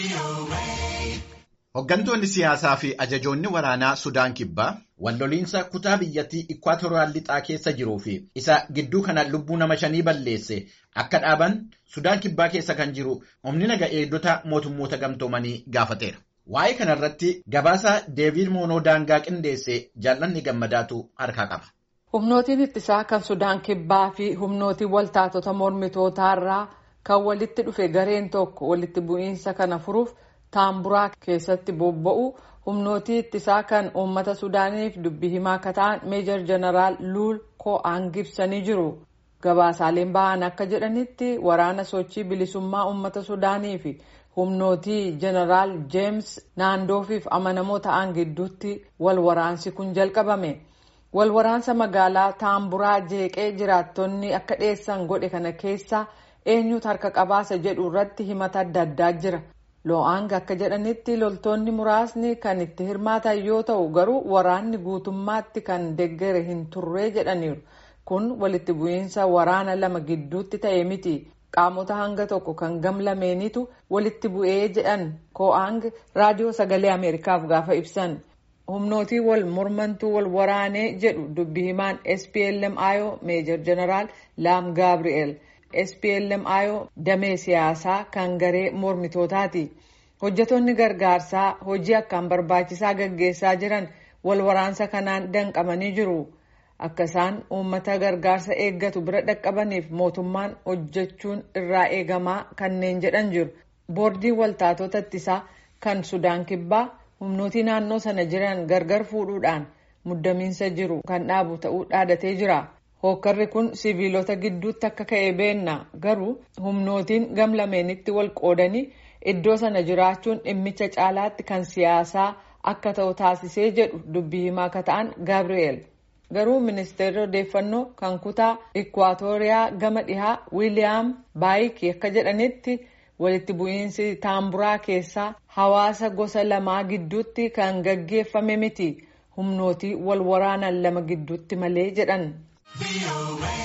Hooggantoonni siyaasaa fi ajajoonni waraanaa Sudaan Kibbaa walloliinsa kutaa biyyattii Ikwaatoraal lixaa keessa jiruu fi isa gidduu kana lubbuu nama shanii balleesse akka dhaaban Sudaan Kibbaa keessa kan jiru humni naga eegdota mootummoota gamtoomanii gaafateera. Waa'ee kanarratti gabaasa Deebiid Moonoo daangaa qindeesse jaallanni gammadaatu harkaa qaba. Humnootiin ittisaa kan Sudaan Kibbaa fi humnootiin waltaatota mormitootaarraa kan walitti dhufe gareen tokko walitti bu'iinsa kana furuuf taamburaa keessatti bobba'u humnootii ittisaa kan uummata Sudaaniif dubbii himaa akka ta'an meejor jeneraal Luul Ko'aan ibsanii jiru. Gabaasaaleen ba'an akka jedhanitti waraana sochii bilisummaa uummata Sudaanii fi humnootii jeneraal Jeems Naandoofiif amanamoo ta'an gidduutti wal waraansi kun jalqabame. Wal waraansa magaalaa taamburaa jeeqee jiraattonni akka dhiyeessan godhe kana keessa eenyutu harka qabaasa jedhu irratti himata adda addaa jira. Lo'aang akka jedhanitti loltoonni muraasni kan itti hirmaatan yoo ta'u garuu waraanni guutummaatti kan deggere hin turree jedhaniiru. Kun walitti bu'iinsa waraana lama gidduutti ta'e miti. Qaamota hanga tokko kan gamlameenitu walitti bu'ee jedhan Ko'aang raadiyoo sagalee Ameerikaaf gaafa ibsan. Humnootii wal mormantuu wal waraanee jedhu dubbii himaan SPLM-IO Meejor Jeneraal Laam Gaabri'eel. SPLM-IO damee siyaasaa kan garee mormitootaati. Hojjetoonni gargaarsaa hojii akkaan barbaachisaa gaggeessaa jiran wal waraansa kanaan danqamanii jiru. Akka isaan uummata gargaarsa eeggatu bira dhaqqabaniif mootummaan hojjechuun irraa eegamaa kanneen jedhan jiru. Boordiin waltaatota ittisaa kan Sudaan Kibbaa humnootii naannoo sana jiran gargar fuudhuudhaan muddamiinsa jiru kan dhaabu ta'uu dhaadatee jira. Hookkarri kun siviilota gidduutti akka ka'e beenna garuu humnootiin gamlameenitti wal qoodanii iddoo sana jiraachuun dhimmicha caalaatti kan siyaasaa akka ta'u taasisee jedhu dubbii himaa akka ta'an Gaabri'eel. Garuu ministeerri odeeffannoo kan kutaa Ikwaatooriyaa gama dhihaa Wiiliyaam Baayik akka jedhanitti walitti bu'iinsi taamburaa keessaa hawaasa gosa lamaa gidduutti kan gaggeeffame miti humnootii wal waraanan lama gidduutti malee jedhan.